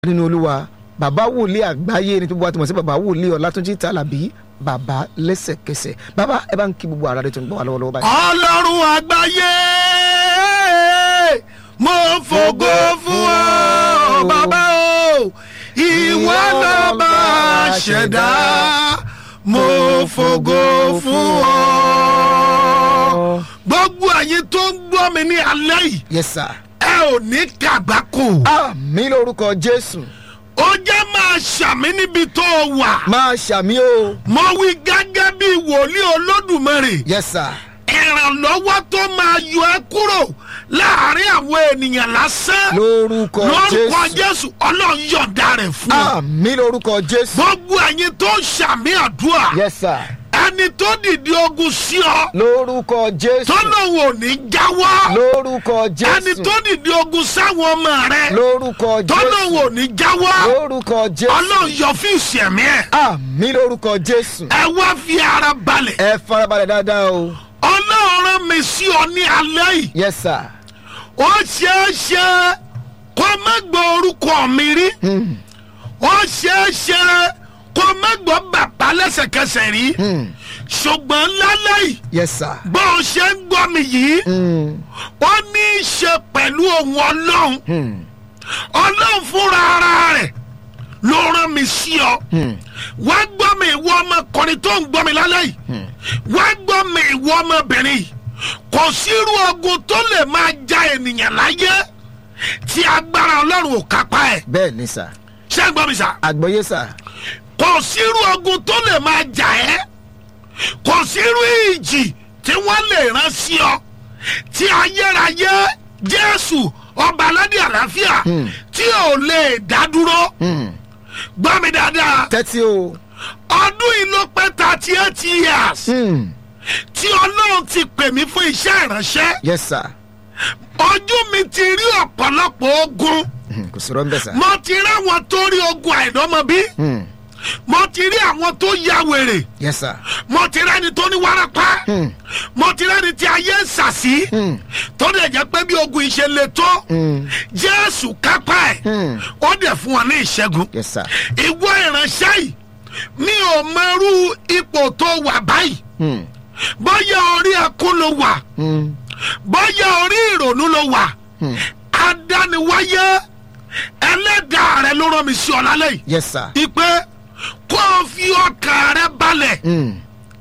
nínú olúwa bàbá wòlíì àgbáyé ní gbogbo àtìmọ̀ sí bàbá wòlíì ọlátúnjí tàlàbí bàbá lẹ́sẹ̀kẹsẹ̀ bàbá ẹ bá ń kí gbogbo ara rẹ tó ń gbọ́ wà lọ́wọ́lọ́wọ́ báyìí. ọlọ́run àgbáyé mo fògo fún ọ bàbá o ìwọ lọ́ba ṣẹ̀dá mo fògo fún ọ. gbogbo àyín tó ń gbọ́ mi ní alẹ́ yìí yes sir. ẹ ò ní kàgbákò àmì lórúkọ jésù ó jẹ́ máa ṣàmì níbi tó o wà máa ṣàmì o mo wí gẹ́gẹ́ bí wòlíì olódùmarè yes sir. ìrànlọ́wọ́ tó máa yọ ẹ́ kúrò láàrin àwọn ènìyàn lásán lórúkọ lórúkọ jésù jésù ọlọ́run yọ̀ǹda rẹ̀ fún ọ. àmì lórúkọ jésù gbogbo ẹ̀yin tó ń ṣàmì àdúrà yes sir. ẹni tó dìde ogun sí ọ lórúkọ jésù tọ́lọ́hún ò ní jáwọ́ lórúkọ ẹni jésù tó dìde ogun sáwọn ọmọ rẹ lórúkọ tọ́lọ́hún jésù ò ní jáwọ́ lórúkọ jésù ọlọ́run yọ fún ìṣẹ̀mí ẹ̀ àmì lórúkọ jésù ẹ wá fi ara balẹ̀ ẹ farabalẹ̀ dáadáa o ọlọ́run rán mi sí ọ ní alẹ́ yìí yes sir. ó ṣeé ṣe kó má gbọ́ orúkọ mi rí Hmm. ó ṣeé ṣe kó má gbọ́ bàbá lẹ́sẹ̀kẹsẹ̀ rí Hmm. ṣùgbọ́n lálẹ́ yìí yes sir. bó o ṣe ń gbọ́ mi yìí Hmm. ó ní í ṣe pẹ̀lú ohun ọlọ́run Hmm. ọlọ́run fúnra ara rẹ̀ ló rán mi sí ọ Hmm. wá gbọ́ mi ìwọ ọmọkùnrin tó ń gbọ́ mi lálẹ́ yìí wá gbọ́ mi ìwọ ọmọbìnrin yìí kò sírú ogun tó lè máa ja ènìyàn láyé tí agbára ọlọ́run ò kápá ẹ̀ bẹ́ẹ̀ ni sà ṣé ń gbọ́ mi sà àgbọ̀yé sà kò sírú ogun tó lè máa jà ẹ́ kò sírú ìjì tí wọ́n lè rán sí ọ tí ayérayé jésù ọba aládé àlàáfíà Hmm. tí ò lè dá dúró Hmm. gbọ́ mi dáadáa tẹ́tí o ọdún yìí ló pẹ́ thirty eight years Hmm. tí ọlọ́run ti pè mí fún iṣẹ́ ìránṣẹ́ yes sir. ojú mi ti rí ọ̀pọ̀lọpọ̀ ogun Hmm. kò sí rọ́ńbẹ́ sà. mo ti rí àwọn tó rí ogun àìdọ́mọbí Hmm. mo ti rí àwọn tó ya wèrè yes sir. mo ti rí ẹni tó ní wárápá Hmm. mo ti rí ẹni tí ayé ń sàsí Hmm. tó lè jẹ́ pé bí ogun ìṣe le tó Hmm. jésù kápá ẹ̀ Hmm. ó dẹ̀ fún wọn ní ìṣẹ́gun yes sir. ìwọ ìránṣẹ́ yìí mi ò mọrú ipò tó wà báyìí Hmm. bóyá orí ẹkún ló wà Hmm. bóyá orí ìrònú ló wà Hmm. adániwáyé ẹlẹ́dàá rẹ ló rán mi sí ọ lálẹ́ yìí yes sir. ìpè kó o fi ọkàn rẹ balẹ̀ Hmm.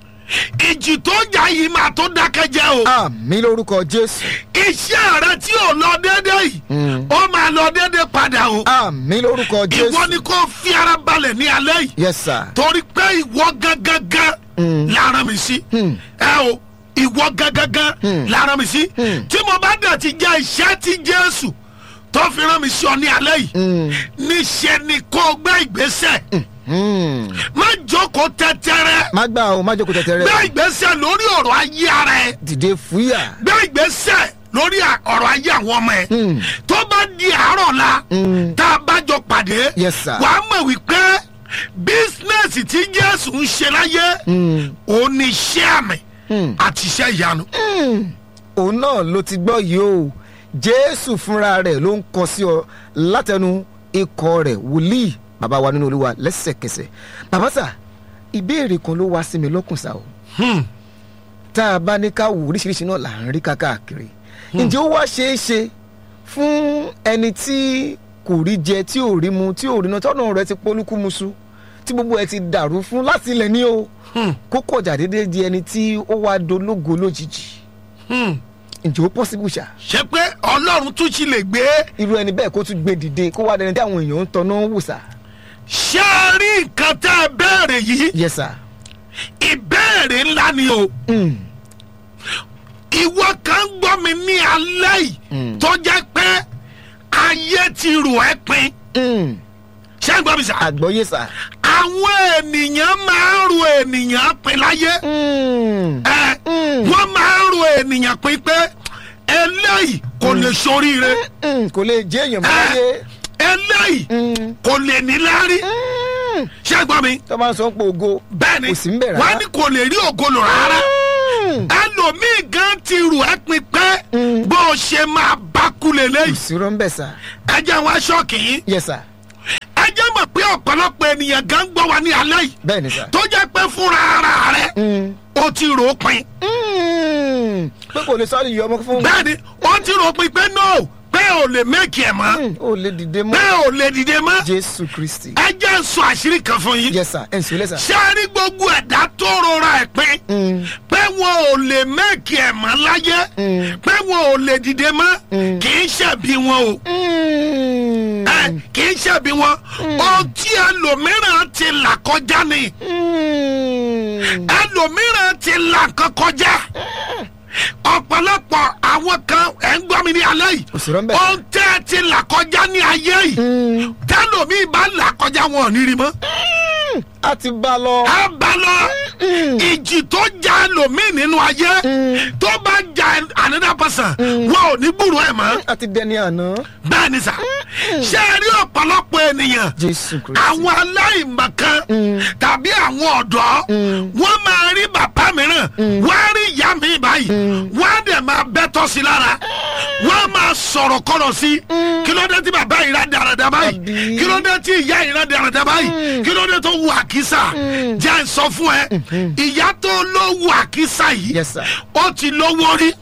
ìjì tó jà yìí máa tó dákẹ́ jẹ́ o àmì lórúkọ jésù. iṣẹ́ rẹ tí ò lọ déédé yìí Hmm. ó máa lọ déédé padà o àmì lórúkọ ìwọ ni jésù. kó o fi ara balẹ̀ ní alẹ́ yìí yes sir. torí pé ìwọ gangan Hmm. lára mi sí Hmm. ẹ o ìwọ gangan Hmm. lára mi sí Hmm. tí mo bá dẹ̀ ti jẹ́ iṣẹ́ tí jésù tó fi rán mi sí ọ ní alẹ́ yìí Hmm. níṣẹ́ ni kó o gbé ìgbésẹ̀ Hmm. má jókòó tẹ́tẹ́rẹ́ má gbà o má jókòó gbé tẹ̀tẹ̀rẹ̀. ìgbésẹ̀ lórí ọ̀rọ̀ ayé ara ẹ dìde fúyà. gbé ìgbésẹ̀ lórí à- ọ̀rọ̀ ayé àwọn ọmọ ẹ Hmm. tó bá di àárọ̀ la Hmm. tá a bá jọ pàdé Yes, sir. wàá mọ̀ wípé bísínẹ́sì tí jésù ń ṣe láyé Hmm. òun ni iṣẹ́ àmì Hmm. àti iṣẹ́ ìyanu. òun náà ló ti gbọ́ yìí o jésù fúnra rẹ̀ ló ń kọ sí ọ látẹnu ikọ̀ rẹ̀ wòlíì bàbá wa nínú olúwa lẹ́sẹ̀kẹsẹ̀ bàbá sà ìbéèrè kan ló wá sí mi lọ́kùn sá o Hmm. tá a bá ní ká wò oríṣiríṣi náà là ń rí káàkiri ǹjẹ́ ó wá ṣeé ṣe fún ẹni tí kò rí jẹ tí ò rí mu tí ò rí náà tọ́nà rẹ̀ ti polúkúmuṣu tí gbogbo ẹ ti dàrú fún láti ilẹ̀ ní o Hmm. kó kọjá déédéé di ẹni tí ó wá dológo lójijì Hmm. ǹjẹ́ ó pọ́sibú ṣá ṣé pé ọlọ́run tún ti lè gbé irú ẹni bẹ́ẹ̀ kó tún gbé dìde kó wá dẹni tí àwọn èèyàn ń tọ́nà wò sá. ṣé ẹ rí nǹkan tẹ́ ẹ béèrè yìí yes sir. ìbéèrè ńlá ni o Mm. ìwọ kan gbọ́ mi ní alẹ́ yìí Mm. tó jẹ́ pé ayé ti rò ẹ́ pin Mm. ṣé ń gbọ́ mi sà. àgbọ̀yé sá. àwọn ènìyàn máa ń ro ènìyàn pin láyé Mm. ẹ Mm. wọ́n máa ń ro ènìyàn pin pé eléyìí kò lè soríire Mm. kò lè jẹ́ èèyàn mọ́ ẹ láyé. eléyìí Mm. kò lè níláárí Mm. ṣé ń gbọ́ mi. tó máa ń sọ pé ògo bẹ́ẹ̀ni kò sí ń bẹ̀ rárá. wọ́n á ní kò lè rí ògolo rárá Mm. ẹlòmíì gan ti rò ẹ́ pin pé Mm. bó o ṣe máa bá kú kò lélẹ́yìí sí rọ́ńbẹ̀ sá. ẹ jẹ́ wọn aṣọ kìí yes sir. pé ọ̀pọ̀lọpọ̀ ènìyàn gan gbọ́ wa ní alẹ́ yìí bẹ́ẹ̀ ni sà. tó jẹ́ pé fúnra ara rẹ̀ Mm. ó ti rò ó pin Mm. pé kò lè sáré yọ ọmọ fún bẹ́ẹ̀ ni ó ti rò ó pin pé no pé ò lè méèkì ẹ̀ mọ́ Mm. ó lè dìde pé mọ́ ò lè dìde mọ́ jésù kristi. ẹ jẹ́ ń sọ àṣírí kan fún yín yes sir ẹ̀ ń sọ lẹ́sà. ṣé a rí gbogbo ẹ̀dá tó rọra ẹ̀ pin Mm. pé wọn ò lè méèkì ẹ̀ mọ́ láyé Mm. pé wọn ò lè dìde mọ́ Mm. kì í ṣẹ̀bi wọn o Mm. ẹ kì í ṣẹ̀bi wọn ohun tí ẹlòmíràn ti là kọjá ni Mm. ẹlòmíràn ti là nǹkan kọjá ọ̀pọ̀lọpọ̀ àwọn kan ẹ̀ ń gbọ́ mi ní alẹ́ yìí òsèré ń bẹ̀. ohun tẹ́ ẹ ti là kọjá ní ayé yìí Mm. tẹ́lòmí bá là kọjá wọn ò ní rí mọ́ a ti bá a lọ. á bá lọ ìjì tó já ẹlòmíì nínú ayé tó bá já another person wọn ò ní gbúrò ẹ̀ mọ́ a ti dẹni àná. bẹ́ẹ̀ ni sà ṣé ẹ rí ọ̀pọ̀lọpọ̀ ènìyàn jésù kristi. àwọn aláìmọ̀kan tàbí àwọn ọ̀dọ́ wọ́n máa rí bàbá mìíràn wọ́n á rí ìyá mi báyìí wọ́n á dẹ̀ máa bẹ́tọ̀ sí lára wọ́n á máa sọ̀rọ̀ kọ́rọ̀ sí kí ló dé tí bàbá yìí rà dáradára báyìí Àbí? kí ló dé tí ìyá yìí rà dáradára báyìí kí ló dé tó wù àkísà jẹ́ ń sọ fún ẹ ìyá tó ló wù àkísà yìí yes sir. ó ti lówó rí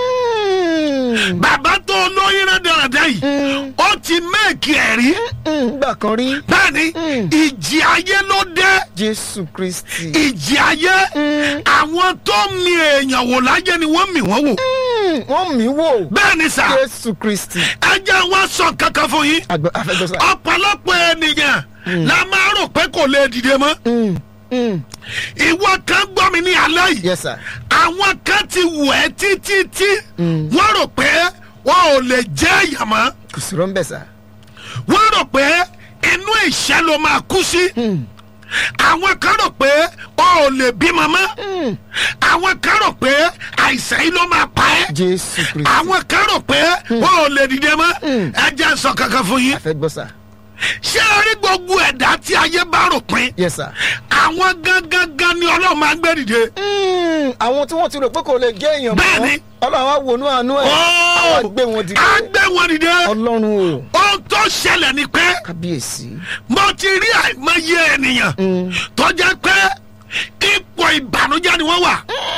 Mm. bàbá tó lóyún rà dáradára yìí ó ti mẹ́ẹ̀kì ẹ̀ rí Mm. gbà kan rí. bẹ́ẹ̀ni ìjì ayé ló dé jésù kristi. ìjì ayé àwọn tó mi èèyàn wò láyé ni wọ́n mì wọ́n wò Mm. wọ́n mí wò. bẹ́ẹ̀ni sà jésù kristi. ẹ jẹ́ wá sọ kankan fún yín àgbẹ̀ afẹ́gbẹ́sà. ọ̀pọ̀lọpọ̀ ènìyàn la máa rò pé kò lè dìde mọ́ Mm. Mm. ìwọ kan gbọ́ mi ní alẹ́ yìí yes sir. àwọn kan ti wù ẹ́ títí tí wọ́n rò pé wọn ò lè jẹ́ èèyàn mọ́ kò sí rọ́ńbẹ̀ sà. wọ́n rò pé inú ìṣẹ́ ló máa kú sí àwọn kan rò pé o ò lè bímọ mọ́ àwọn kan rò pé àìsàn yìí ló máa pa ẹ́ jésù kristi. àwọn kan rò pé o ò lè dìde mọ́ ẹ jẹ́ sọ kankan fún yín afẹ́gbọ́sà. ṣé ẹ rí gbogbo ẹ̀dá tí ayé bá rò pin yes sir. àwọn gangan gan ni ọlọ́run máa ń gbé dìde Mm. àwọn tí wọ́n ti rò pé kò lè jẹ́ èèyàn mọ́. Bẹ́ẹ̀ni. ọlọ́run á wònú àánú ẹ̀. àwọn àgbẹ̀ wọn dìde. á gbé wọn dìde ọlọ́run o. ohun tó ṣẹlẹ̀ ni pé kábíyèsí. mo ti rí àìmọye ènìyàn tó jẹ́ pé ipò ìbànújẹ́ ni wọ́n wà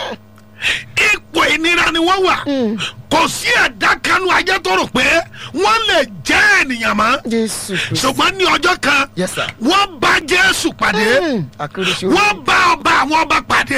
ipò ìnira ni wọ́n wà kò sí ẹ̀dá kanú ayé tó rò pé wọ́n lè jẹ́ ènìyàn mọ́ jésù kristi. ṣùgbọ́n ní ọjọ́ kan yes sir. wọ́n bá jésù pàdé Mm. akérèsí wọ́n bá ọba àwọn ọba pàdé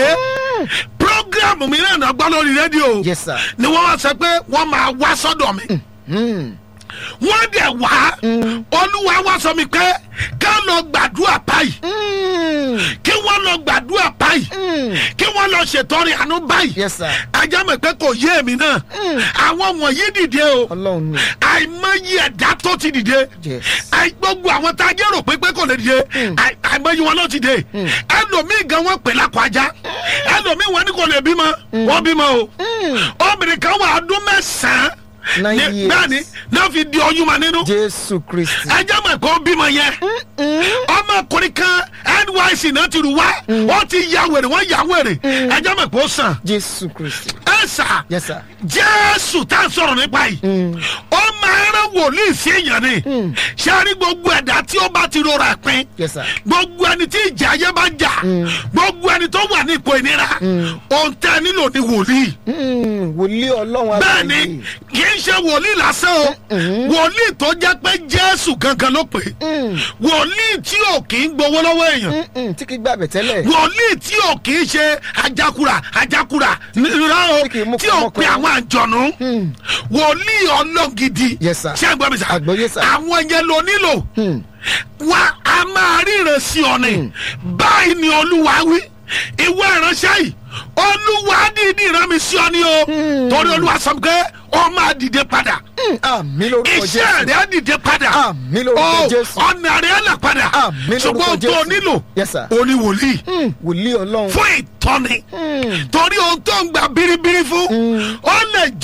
programu mìíràn náà gbọ́ lórí rédíò yes sir. ni wọ́n wá sọ pé wọ́n máa wá sọ́dọ̀ mi Mm. wọ́n dẹ̀ wá olúwa wá sọ mi pé ká lọ gbàdúrà báyìí Mm. kí wọ́n lọ gbàdúrà báyìí Mm. kí wọ́n lọ ṣètọrẹ àánú báyìí yes sir. ajá mi pé kò yé èmi náà àwọn wọ̀nyí dìde o ọlọ́run ni. àìmọye ẹ̀dá tó ti dìde yes. àì gbogbo àwọn tá a jẹ́ rò pé pé kò lè dìde àì- àìmọye wọn ló ti dé ẹlòmíì gan wọn pè lákọ ajá ẹlòmíì wọn ní kò lè bímọ wọn bímọ o obìnrin kan wà ọdún mẹ́sàn-án Nine ní- years. bẹ́ẹ̀ ni náà fi di oyún ma nínú jésù kristi. ẹjẹ mọ̀ pé ó bímọ yẹn ọmọkùnrin kan nyc náà ti rù wá ó ti ya wèrè wọ́n ya wèrè ẹjẹ mọ̀ pé ó sàn jésù kristi. ẹ sà yes sir. jésù tá a sọ̀rọ̀ nípa yìí ó máa rán wòlíì sí èèyàn ni ṣé a rí gbogbo ẹ̀dá tí ó bá ti rọra pin yes sir. gbogbo ẹni tí ìjà ayé bá jà gbogbo ẹni tó wà ní ipò ìnira ohun tẹ́ ẹ nílò ní wòlíì Mm. wòlíì ọlọ́run bẹ́ẹ̀ ni àgbáyé. kì í ṣe wòlíì lásán o wòlíì tó jẹ́ pé jésù gangan ló pè é wòlíì tí ò kì í gbowó lọ́wọ́ èèyàn Mm, mm, tí kì í gbàgbẹ́ tẹ́lẹ̀. wòlíì tí ò kì í ṣe ajakura ajakura nira o Tí kì í mú tí ò pe kọ́mọkọ́. àwọn àjọ̀nù wòlíì ọlọ́gidi Yes, sir. ṣé ẹ gbọ́ mi sà Àgbọ́yé, sir. àwọn yẹn ló nílò Mm. wa a máa ríran sí ọ ni báyìí ni olúwa wí ìwé ìránṣẹ́ yìí olúwa dídì rán mi sí ọ ni o torí olúwa sọ pé ọ máa dìde padà Mm. àmì lórúkọ iṣẹ́ jésù. rẹ̀ á dìde padà Àmín lórúkọ Ó, Jésù. ọ̀nà rẹ̀ á là padà Àmín lórúkọ ṣùgbọ́n tó o Jésù. nílò Yes, sir. o ní wòlíì Mm. wòlíì ọlọ́run. fún ìtọ́ni torí ohun tó ń gba biribiri fún ó lè